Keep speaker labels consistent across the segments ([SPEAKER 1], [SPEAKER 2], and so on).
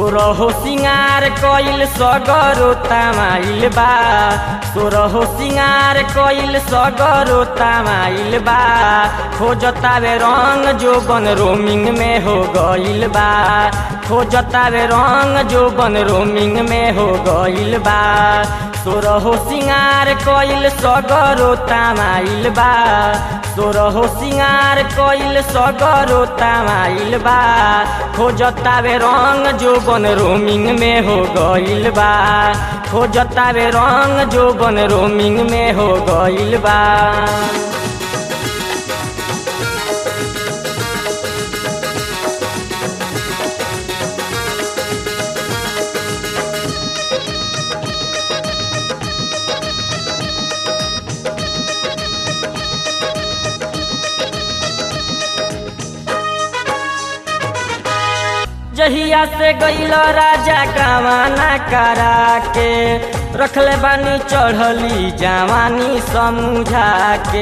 [SPEAKER 1] सोरहो सिंगार कइल सगरो तमाइल बा सोरहो सिंगार कइल सगरो तमाइल बा खोजतावे रंग जो बन रोमिंग में हो गइल बा खोजतावे रंग जो बन रोमिंग में हो गइल बा सोरहो सिंगार कइल सगरो तमाइल बा सोरहो सिंगार कइल सगरो तमाइल बा खोजतावे रंग जो बन रोमिंग में हो गइल बा खोजतावे रंग जो बन रोमिंग में हो गइल बा जहिया से गइल राजा कावाना करा के रखले बानी चढ़ली जवानी समझा के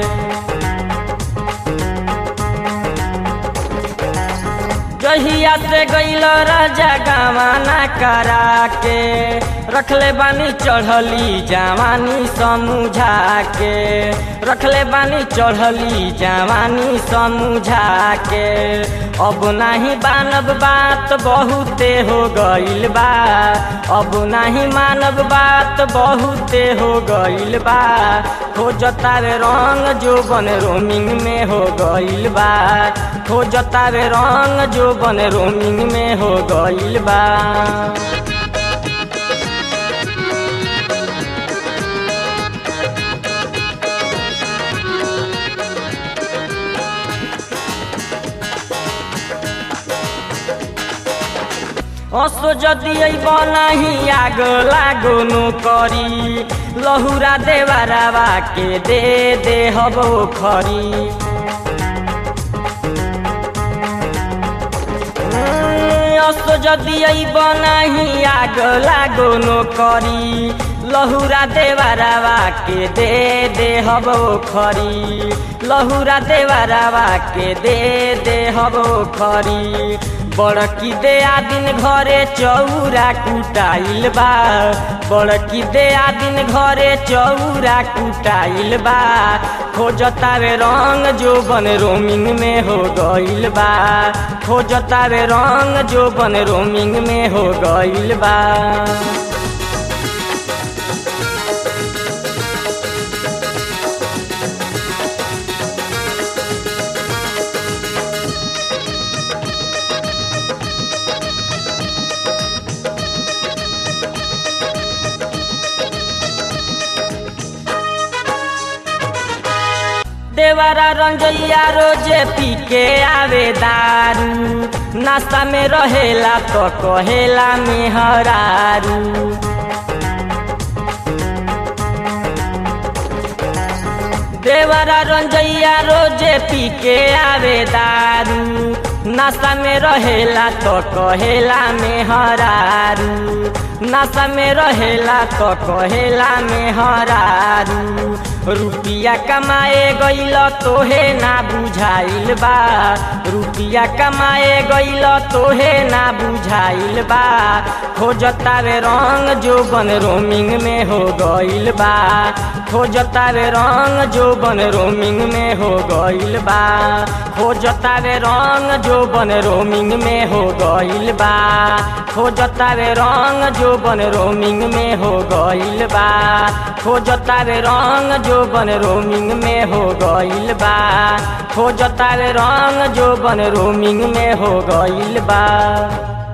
[SPEAKER 1] जहिया से गइल राजा कावाना करा के रखले बानी चढ़ली जवानी समझा के रखले बानी चढ़ली जवानी समझा के अब नाही मानव बात बहुते हो गइल बा अब नाही मानव बात बहुते हो गइल बा खोजतावे रंग जो बन रोमिंग में हो गइल बा खोजतावे रंग जो बन रोमिंग में हो गइल बा असो जदि बनाही आग लागो नो करी लहुरा देवारावा के दे दे हबो खरी असो जदि बनाही आग लागो नो करी लहुरा देवारावा के दे दे हबो खरी लहुरा देवारावा के दे दे हबो खरी बड़की दे आदिन घरे चौरा कुटाइल बा बड़की दे आदिन घरे चौरा कुटाइल बा खोजतावे रंग जो बन रोमिंग में हो गइल बा खोजतावे रंग जो बन रोमिंग में हो गइल बा देवारा रंजैया रोजे पी के आवे दारू नाश्ता में रहेला तो कहेला मेहरारू देवारा रंजैया रोजे पी के आवे दारू नाश्ता में रहेला तो कहेला मेहरारू नाश्ता में रहेला तो कहेला मेहरारू रुपिया कमाए गइल तोहे ना बुझाइल बा रुपिया कमाए गइल तोहे ना बुझाइल बा खोजतावे रंग जो बन रोमिंग में हो गइल बा खोजतावे रंग जो बन रोमिंग में हो गइल बा खोजतावे रंग जो बन रोमिंग में हो गइल बा खोजतावे रंग जो बन रोमिंग में हो गइल बा खोजतावे रंग जो बन रोमिंग में हो गइल बा खोजतावे रंग जो बन रोमिंग में हो गइल बा